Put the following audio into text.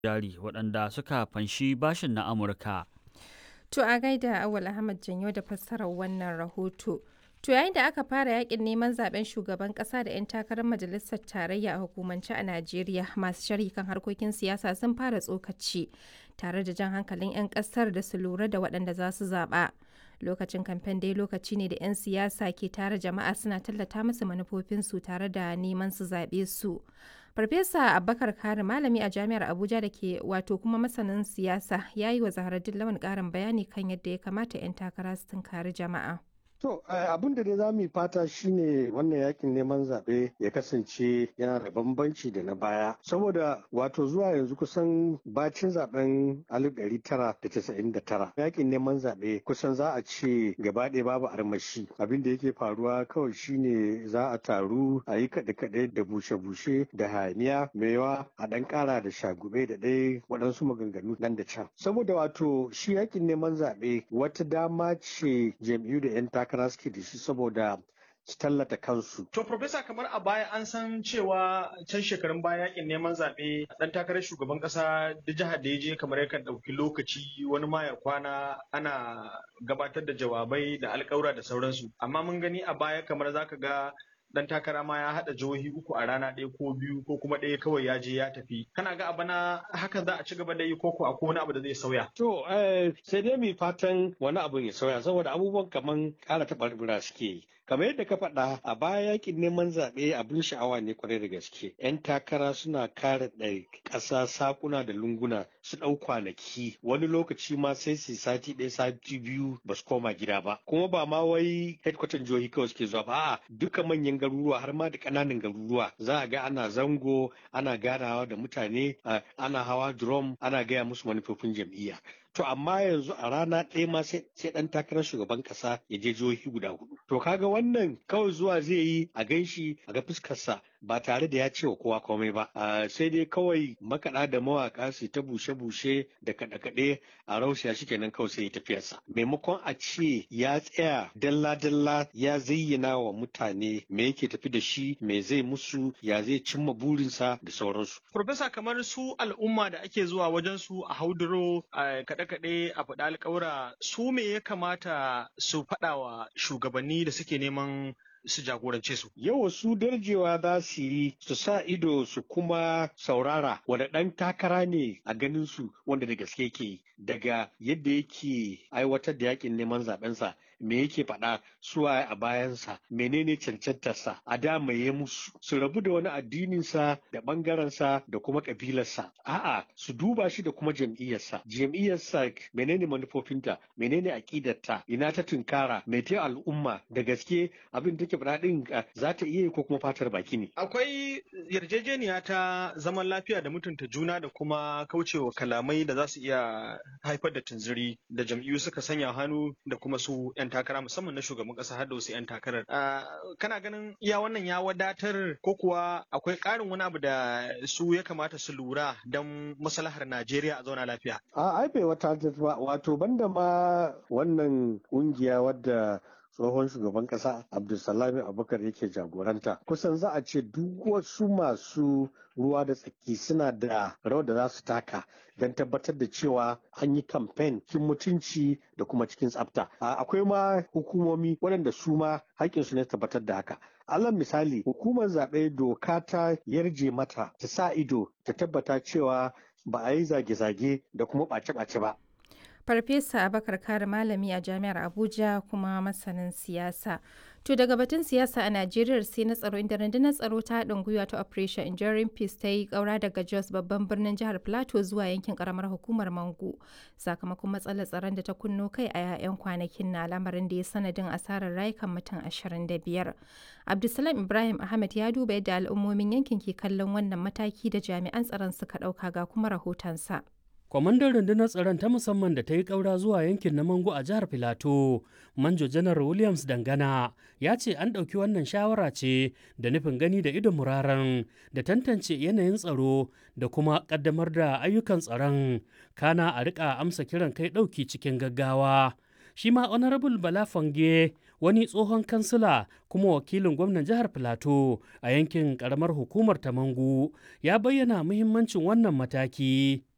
jari waɗanda suka fanshi bashin na Amurka. To a gaida Awal Ahmad Janyo da fassarar wannan rahoto. To yayin da aka fara yakin neman zaben shugaban kasa da 'yan takarar majalisar tarayya a hukumance a Najeriya masu sharhi kan harkokin siyasa sun fara tsokaci tare da jan hankalin 'yan kasar da su lura da waɗanda za su zaɓa. Lokacin kamfen dai lokaci ne da 'yan siyasa ke tare jama'a suna tallata musu manufofinsu tare da neman su zaɓe su. Farfesa Abubakar Kari malami a jami'ar Abuja da ke wato kuma masanin siyasa ya yi wa Zaharaddin Lawan ƙarin bayani kan yadda ya kamata 'yan takara su tunkari jama'a. To abin da dai za mu yi fata shine wannan yakin neman zaɓe ya kasance yana da bambanci da na baya. Saboda wato zuwa yanzu kusan bacin zaben 1999 yakin neman zaɓe kusan za a ce gaba ɗaya babu armashi. Abin da yake faruwa kawai shine za a taru a yi kaɗe-kaɗe da bushe-bushe da hayaniya yawa a ɗan ƙara da shagube da ɗaya waɗansu maganganu nan da can. Saboda wato shi yakin neman zaɓe wata dama ce jam'iyyu da 'yan takara suke da shi saboda su tallata kansu. To, Profesa, kamar a baya an san cewa can shekarun baya yakin neman zaɓe ɗan takarar shugaban ƙasa da jihar da ya je kamar yakan ɗauki lokaci wani ma ya kwana ana gabatar da jawabai da alƙawura da sauransu. Amma mun gani a baya kamar zaka ga dan takara ma ya haɗa jihohi uku a rana ɗaya ko biyu ko kuma ɗaya kawai ya je ya tafi kana ga abana hakan za a ci gaba da yi ko ko akwai wani abu da zai sauya to sai dai mu fatan wani abu ya sauya saboda abubuwan kaman ƙara taɓarɓura suke yi kamar yadda ka faɗa a baya yakin neman zaɓe abin sha'awa ne kwarai da gaske yan takara suna kare ɗari ƙasa sakuna da lunguna su ɗau kwanaki wani lokaci ma sai su sati ɗaya sati biyu ba su koma gida ba kuma ba ma wai headquarter jihohi kawai suke zuwa ba a'a duka manyan garuruwa har ma da ƙananan garuruwa za a ga ana zango ana ganawa da mutane ana hawa drum ana gaya musu manufofin jam'iyya To amma yanzu a rana ɗaya ma sai ɗan takarar shugaban ƙasa ya je jihohi guda hudu. To kaga wannan kawai zuwa zai yi a ganshi a ga fuskarsa ba tare da ya ce wa kowa komai ba. sai dai kawai makaɗa da mawaƙa su ta bushe-bushe da kaɗe-kaɗe a rausaya shi kenan kawai sai ya tafiyarsa. Maimakon a ce ya tsaya dalla-dalla ya zayyana wa mutane me yake tafi da shi me zai musu ya zai cimma burinsa da sauransu. Profesa kamar su al'umma da ake zuwa wajen su a hauduro a kaɗe-kaɗe a faɗa alƙawura su me ya kamata su faɗa wa shugabanni da suke neman su jagorance su. Yau su darjewa za su yi su sa ido su kuma saurara wanda ɗan takara ne a ganin su wanda da gaske ke daga yadda yake aiwatar da yakin neman zaɓensa me yake faɗa suwa a bayansa menene cancantarsa a damaye musu su rabu da wani addininsa da ɓangarensa da kuma ƙabilarsa a'a su duba shi da kuma jam'iyyarsa jam'iyyarsa menene manufofinta menene aƙidarta ina ta tunkara me ta al'umma da gaske abin take faɗa ɗin za ta iya ko kuma fatar baki ne akwai yarjejeniya ta zaman lafiya da mutunta juna da kuma kaucewa kalamai da za su iya haifar da tunziri da jam'iyyu suka sanya hannu da kuma su 'yan takara musamman na shugaban kasa har da wasu 'yan takarar. Kana ganin iya wannan ya wadatar ko kuwa akwai ƙarin wani abu da su ya kamata su lura don maslahar Najeriya a zauna lafiya? A ai bai wata ba wato banda ma wannan ƙungiya wadda tsohon shugaban kasa abdulsalami abubakar yake jagoranta kusan za a ce duk wasu masu ruwa da tsaki suna da rawar da za su taka don tabbatar da cewa an yi kamfen cikin mutunci da kuma cikin tsafta akwai ma hukumomi waɗanda su ma haƙƙinsu ne tabbatar da haka alal misali hukumar zaɓe doka ta yarje mata ta sa ido ta tabbata cewa ba a yi zage-zage da kuma ɓace-ɓace ba Farfesa Abakar Kare Malami a Jami'ar Abuja kuma masanin siyasa. To daga batun siyasa a Najeriya sai na tsaro inda rundunar tsaro ta haɗin gwiwa ta Operation Enduring Peace ta yi ƙaura daga Jos babban birnin jihar Plateau zuwa yankin ƙaramar hukumar Mangu sakamakon matsalar tsaron da ta kunno kai a 'ya'yan kwanakin na lamarin da ya sanadin asarar rayukan mutum 25. Abdulsalam Ibrahim Ahmed ya duba yadda al'ummomin yankin ke kallon wannan mataki da jami'an tsaron suka ɗauka ga kuma rahotonsa. kwamandan rundunar tsaron ta musamman da ta yi ƙaura zuwa yankin na mango a jihar filato manjo janar williams dangana ya ce an ɗauki wannan shawara ce da nufin gani da idon muraren da tantance yanayin tsaro da kuma ƙaddamar da ayyukan tsaron kana a riƙa amsa kiran kai ɗauki cikin gaggawa shi ma honorable bala fange wani tsohon kansila kuma wakilin gwamnan jihar filato a yankin ƙaramar hukumar ta mangu ya bayyana muhimmancin wannan mataki